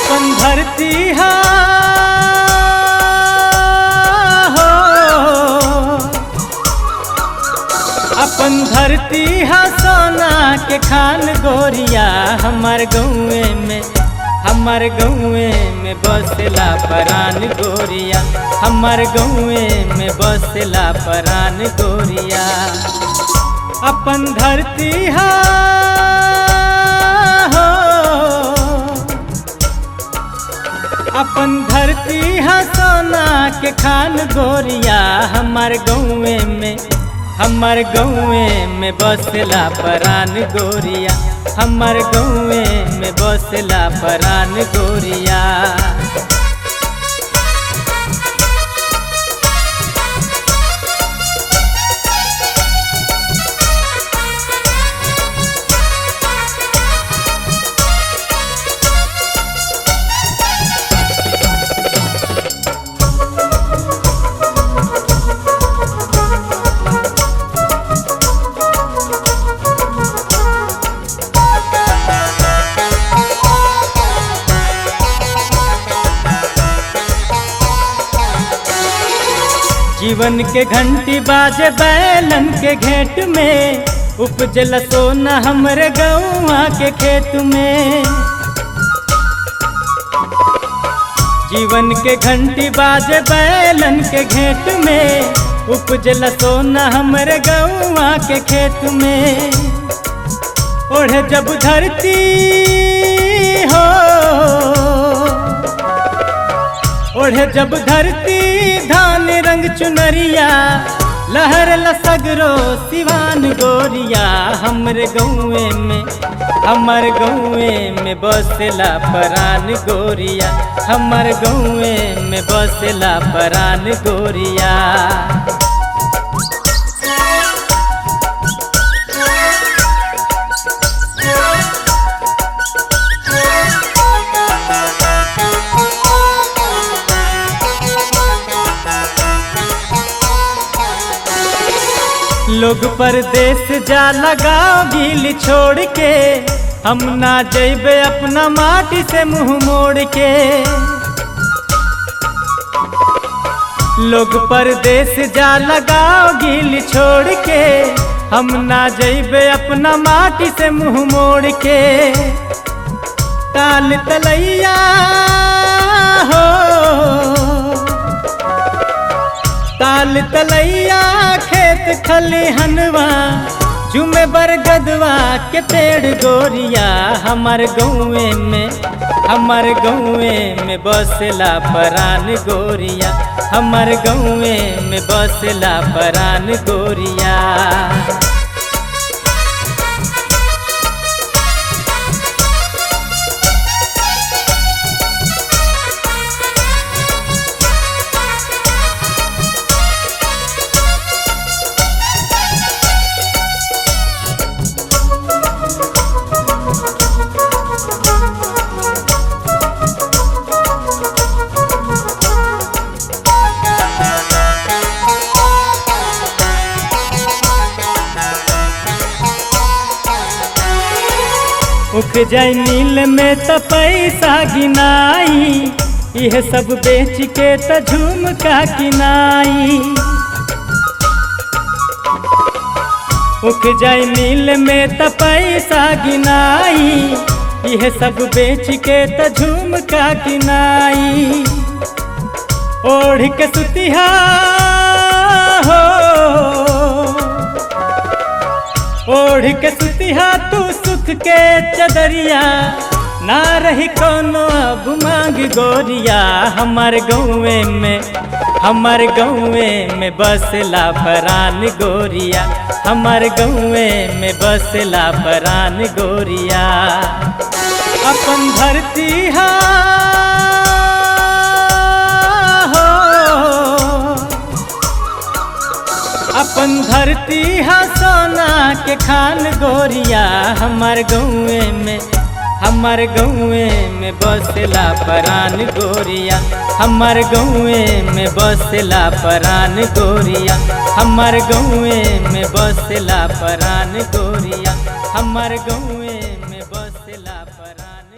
अपन धरती हा हो अपन धरती हा सोना के खान गोरिया हमार गौए में हमार गौए में बसला परान गोरिया हमार गौए में बसला परान गोरिया अपन धरती हा हो अपन धरती हा सोना के खान गोरिया हमार गौए में हमार गौए में बसला परान गोरिया हमार गौए में बसला परान गोरिया जीवन के घंटी बाजे बैलन के घेट में उपजल सोना हमरे गौआ के खेत में जीवन के घंटी बाजे बैलन के घेट में उपजल सोना हमरे गौआ के खेत में ओढ़े जब धरती हो ओढ़े जब धरती धान रंग चुनरिया लहर लसगरो सिवान गोरिया हमरे गौए में हमर गौए में बसला परान गोरिया हमर गौए में बसला परान गोरिया लोग परदेश जा लगाओ गील छोड़ के हम ना जैबे अपना माटी से मुंह मोड़ के लोग परदेश जा लगाओ गील छोड़ के हम ना जैबे अपना माटी से मुंह मोड़ के ताल तलैया हो ताल तलैया खेत खलिहनवा जुमे बरगदवा के पेड़ गोरिया हमार गौए में हमार गौए में बसला परान गोरिया हमार गौए में बसला परान गोरिया उख जाय नील में त पैसा गिनाई यह सब बेच के त झुमका किनाई उख जाय नील में त पैसा गिनाई यह सब बेच के त झुमका किनाई ओढ़ के सुतिहा हो ओढ़ के सुतिहा तू सुख के चदरिया ना रही कोनो अब मांग गोरिया हमार गौए में हमार गौए में बसला परान गोरिया हमार गौए में बसला परान गोरिया अपन धरती हा हो अपन धरती हा सोना के खान गोरिया हमार गौए में हमार गौए में बसला परान गोरिया हमार गौए में बसला परान गोरिया हमार गौए में बसला परान गोरिया हमार गौए में बसला परान